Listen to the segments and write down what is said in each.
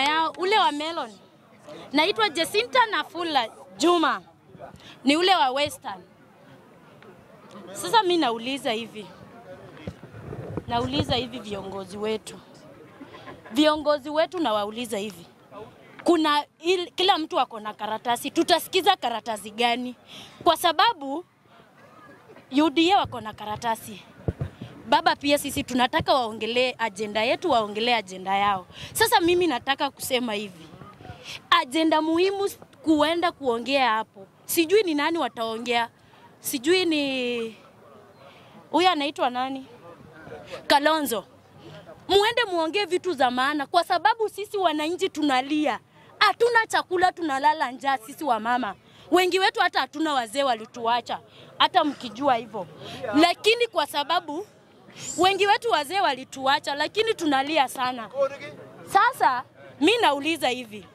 yao ule wa Melon. Naitwa Jacinta Nafula Juma, ni ule wa Western. Sasa mi nauliza hivi, nauliza hivi viongozi wetu, viongozi wetu nawauliza hivi, kuna il, kila mtu ako na karatasi, tutasikiza karatasi gani? Kwa sababu UDA wako na karatasi baba, pia sisi tunataka waongelee ajenda yetu, waongelee ajenda yao. Sasa mimi nataka kusema hivi, ajenda muhimu kuenda kuongea hapo, sijui ni nani wataongea, sijui ni huyu anaitwa nani, Kalonzo. Muende muongee vitu za maana, kwa sababu sisi wananchi tunalia, hatuna chakula, tunalala njaa sisi wamama wengi wetu hata hatuna wazee walituacha, hata mkijua hivyo. Lakini kwa sababu wengi wetu wazee walituacha, lakini tunalia sana. Sasa mi nauliza hivi,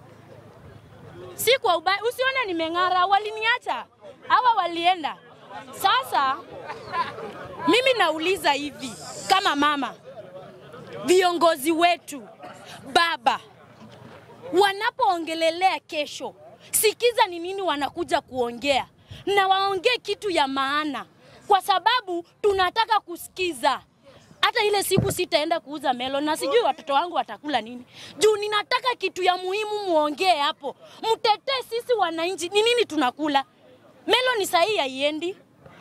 si kwa ubaya, usione nimeng'ara, waliniacha hawa walienda. Sasa mimi nauliza hivi, kama mama, viongozi wetu, baba, wanapoongelelea kesho sikiza ni nini wanakuja kuongea na waongee kitu ya maana, kwa sababu tunataka kusikiza. Hata ile siku sitaenda kuuza melon na sijui watoto wangu watakula nini, juu ninataka kitu ya muhimu muongee hapo, mtetee sisi wananchi. Ni nini tunakula? Melon sahii haiendi.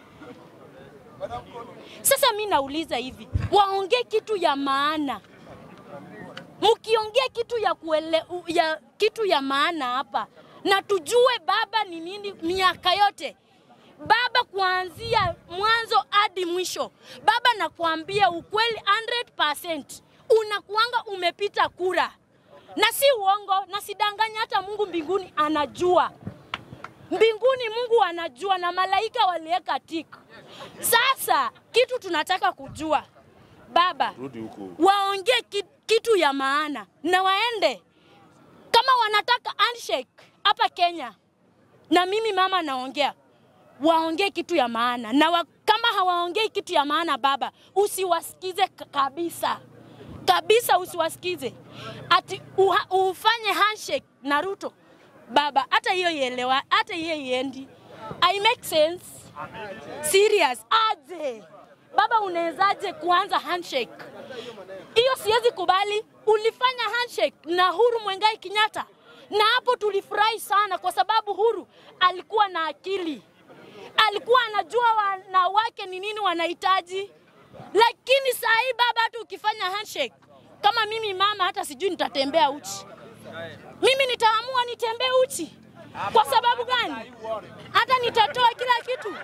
Sasa mi nauliza hivi, waongee kitu ya maana mkiongea kitu ya, kuele, ya kitu ya maana hapa na tujue baba ni nini miaka yote baba, kuanzia mwanzo hadi mwisho. Baba, nakuambia ukweli 100% unakuanga umepita kura, na si uongo na sidanganya. Hata Mungu mbinguni anajua, mbinguni Mungu anajua, na malaika waliweka tik. Sasa kitu tunataka kujua baba, waongee kitu ya maana na waende kama wanataka handshake hapa Kenya, na mimi mama naongea, waongee kitu ya maana na wa, kama hawaongei kitu ya maana baba, usiwasikize kabisa kabisa, usiwasikize ati uha, ufanye handshake na Ruto baba, hata hiyo ielewa, hata hiyo iendi, I make sense serious aje baba, unawezaje kuanza handshake hiyo? Siwezi kubali. Ulifanya handshake na Huru Mwengai Kenyatta na hapo tulifurahi sana, kwa sababu Huru alikuwa na akili, alikuwa anajua wanawake ni nini wanahitaji. Lakini saa hii baba, hata ukifanya handshake kama mimi mama, hata sijui nitatembea uchi. Mimi nitaamua nitembee uchi. Kwa sababu gani? Hata nitatoa kila kitu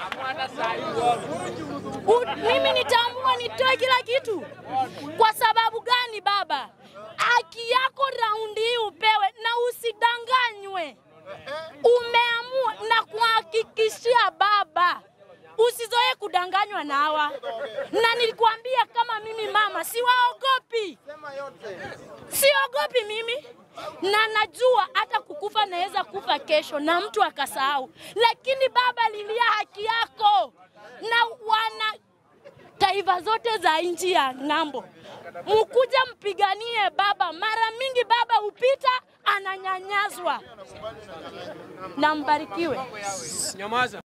U, mimi nitaamua nitoe kila kitu. Kwa sababu gani baba? Haki yako raundi hii upewe na usidanganywe. Umeamua na kuhakikishia baba, usizoe kudanganywa na hawa, na nilikwambia kama mimi mama siwaogopi, siogopi mimi na najua hata kukufa naweza kufa kesho na mtu akasahau, lakini baba, lilia haki yako na wana taifa zote za nchi ya ng'ambo, mkuja mpiganie baba. Mara mingi baba hupita ananyanyaswa, na mbarikiwe. Nyamaza.